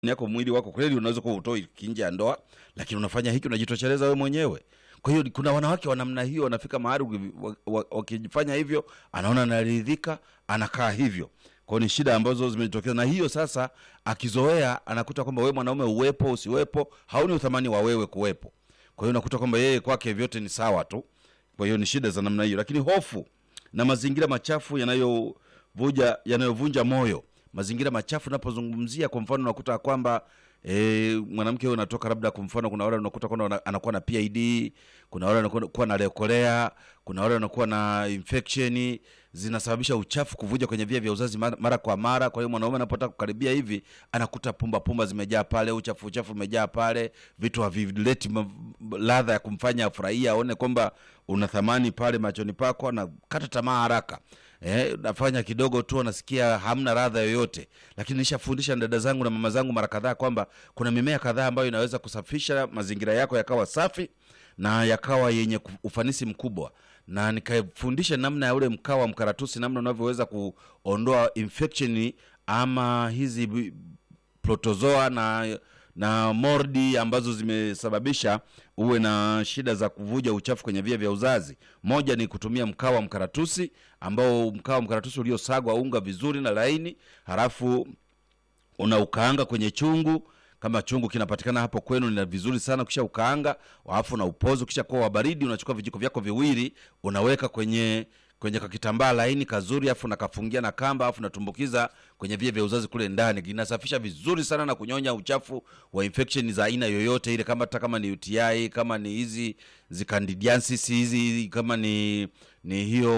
yako mwili wako kweli unaweza kuwa utoi nje ya ndoa, lakini unafanya hiki unajitosheleza wewe mwenyewe. Kwa hiyo kuna wanawake wa namna hiyo wanafika mahali uki- wa- wa- wakifanya hivyo, anaona anaridhika, anakaa hivyo. Kwa hiyo ni shida ambazo zimejitokeza, na hiyo sasa akizoea, anakuta kwamba wewe mwanaume uwepo usiwepo, hauni uthamani wa wewe kuwepo. Kwa hiyo unakuta kwamba yeye kwake vyote ni sawa tu. Kwa hiyo ni shida za namna hiyo, lakini hofu na mazingira machafu yanayovuja yanayovunja moyo. Mazingira machafu napozungumzia, kwa mfano unakuta kwamba e, mwanamke huyo anatoka labda, kwa mfano, kuna wale unakuta kwamba wana- anakuwa na PID, kuna wale wanakuwa na lekolea, kuna wale wanakuwa na infection zinasababisha uchafu kuvuja kwenye via vya uzazi mara, mara kwa mara. Kwa hiyo mwanaume anapotaka kukaribia hivi anakuta pumba pumba zimejaa pale, uchafu uchafu umejaa pale, vitu havileti ma- ladha ya kumfanya afurahie, aone kwamba una thamani pale machoni pako, anakata tamaa haraka. Eh, nafanya kidogo tu anasikia hamna ladha yoyote, lakini nishafundisha dada zangu na mama zangu mara kadhaa kwamba kuna mimea kadhaa ambayo inaweza kusafisha mazingira yako yakawa safi na yakawa yenye ku- ufanisi mkubwa, na nikafundisha namna ya ule mkaa wa mkaratusi, namna unavyoweza kuondoa infection ama hizi vi- protozoa na na mordi ambazo zimesababisha uwe na shida za kuvuja uchafu kwenye via vya uzazi. Moja ni kutumia mkaa wa mkaratusi, ambao mkaa wa mkaratusi uliosagwa unga vizuri na laini, halafu unaukaanga kwenye chungu kama chungu kinapatikana hapo kwenu ni vizuri sana kisha ukaanga alafu na upozo kisha kuwa wabaridi unachukua vijiko vyako viwili unaweka kwenye kwenye kakitambaa laini kazuri afu nakafungia na kamba afu natumbukiza kwenye via vya uzazi kule ndani inasafisha vizuri sana na kunyonya uchafu wa infection za aina yoyote ile kama hata kama ni UTI kama ni hizi zikandidiasis hizi kama ni ni hiyo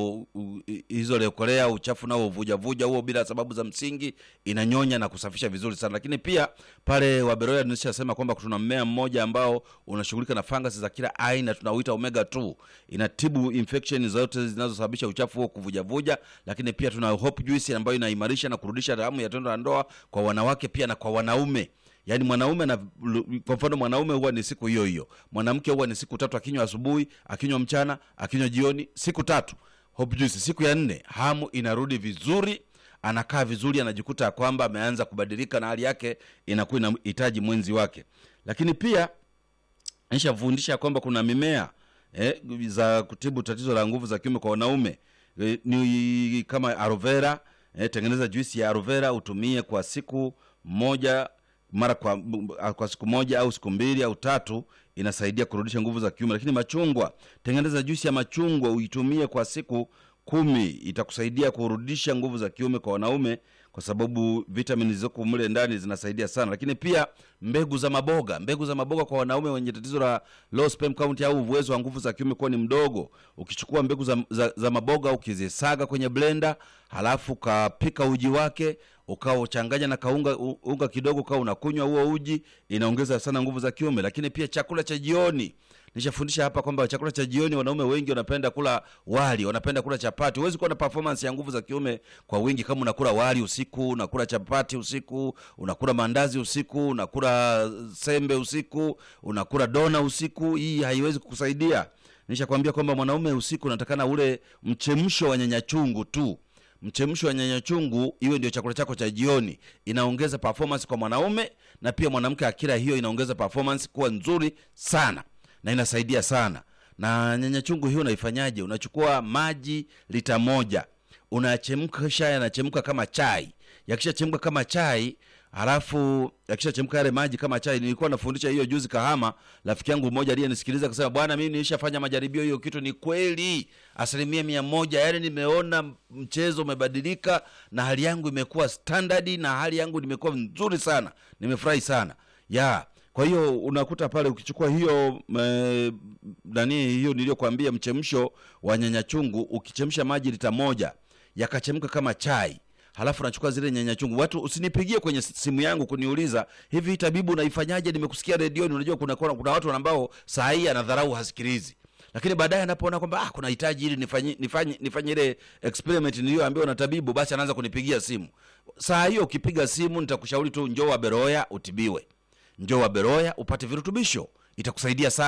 u- hizo lekolea uchafu nao vuja vuja huo bila sababu za msingi inanyonya na kusafisha vizuri sana lakini pia pale waberoya nishasema kwamba tuna mmea mmoja ambao unashughulika na fangasi za kila aina tunauita omega 2 inatibu infection zote zinazosababisha uchafu huo kuvujavuja lakini pia tuna hope juice ambayo inaimarisha na kurudisha damu ya tendo la ndoa kwa wanawake pia na kwa wanaume yaani mwanaume na kwa mfano mwanaume huwa ni siku hiyo hiyo mwanamke huwa ni siku tatu akinywa asubuhi akinywa mchana akinywa jioni siku tatu hope juice siku ya nne hamu inarudi vizuri anakaa vizuri anajikuta ya kwamba ameanza kubadilika na hali yake inakuwa inahitaji mwenzi wake lakini pia nishafundisha kwamba kuna mimea eh, za kutibu tatizo la nguvu za kiume kwa wanaume eh, ni kama aloe vera eh, tengeneza juisi ya aloe vera utumie kwa siku moja mara kwa, kwa siku moja au siku mbili au tatu inasaidia kurudisha nguvu za kiume lakini machungwa tengeneza juisi ya machungwa uitumie kwa siku kumi itakusaidia kurudisha nguvu za kiume kwa wanaume kwa sababu vitamini zilizoko mle ndani zinasaidia sana lakini pia mbegu za maboga mbegu za maboga kwa wanaume wenye tatizo la low sperm count au uwezo wa nguvu za kiume kuwa ni mdogo ukichukua mbegu za, za, za maboga ukizisaga kwenye blender halafu ukapika uji wake ukawa uchanganya na kaunga u- unga kidogo ukawa unakunywa huo uji inaongeza sana nguvu za kiume lakini pia chakula cha jioni nishafundisha hapa kwamba chakula cha jioni wanaume wengi wanapenda kula wali wanapenda kula chapati huwezi kuwa na performance ya nguvu za kiume kwa wingi kama unakula wali usiku unakula chapati usiku unakula mandazi usiku unakula sembe usiku unakula dona usiku hii haiwezi kukusaidia nishakwambia kwamba mwanaume usiku unatakana ule mchemsho wa nyanya chungu tu mchemsho wa nyanya chungu iwe ndio chakula chako cha jioni inaongeza performance kwa mwanaume na pia mwanamke akila hiyo inaongeza performance kuwa nzuri sana na inasaidia sana na nyanya chungu hiyo unaifanyaje unachukua maji lita moja unachemsha yanachemka kama chai yakishachemka kama chai halafu yakishachemka yale maji kama chai nilikuwa nafundisha hiyo juzi kahama rafiki yangu mmoja aliyenisikiliza akasema bwana mimi nilishafanya majaribio hiyo kitu ni kweli asilimia mia moja yaani nimeona mchezo umebadilika na hali yangu imekuwa standard na hali yangu nimekuwa nzuri sana nimefurahi sana ya kwa hiyo unakuta pale ukichukua hiyo me, nani hiyo niliyokuambia mchemsho wa nyanya chungu ukichemsha maji lita moja yakachemka kama chai halafu nachukua zile nyanya chungu watu usinipigie kwenye simu yangu kuniuliza hivi tabibu unaifanyaje nimekusikia redioni unajua kuna, kuna, kuna watu ambao saa hii anadharau hasikilizi lakini baadaye anapoona kwamba ah, kuna hitaji ili nifanye nifanye nifanye ile experiment niliyoambiwa na tabibu basi anaanza kunipigia simu saa hiyo ukipiga simu nitakushauri tu njoo wa beroya utibiwe njoo wa beroya upate virutubisho itakusaidia sana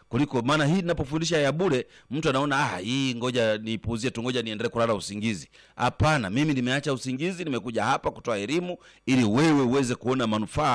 kuliko maana hii ninapofundisha ya bure mtu anaona ah, hii ngoja nipuuzie tu ngoja niendelee kulala usingizi hapana mimi nimeacha usingizi nimekuja hapa kutoa elimu ili wewe uweze kuona manufaa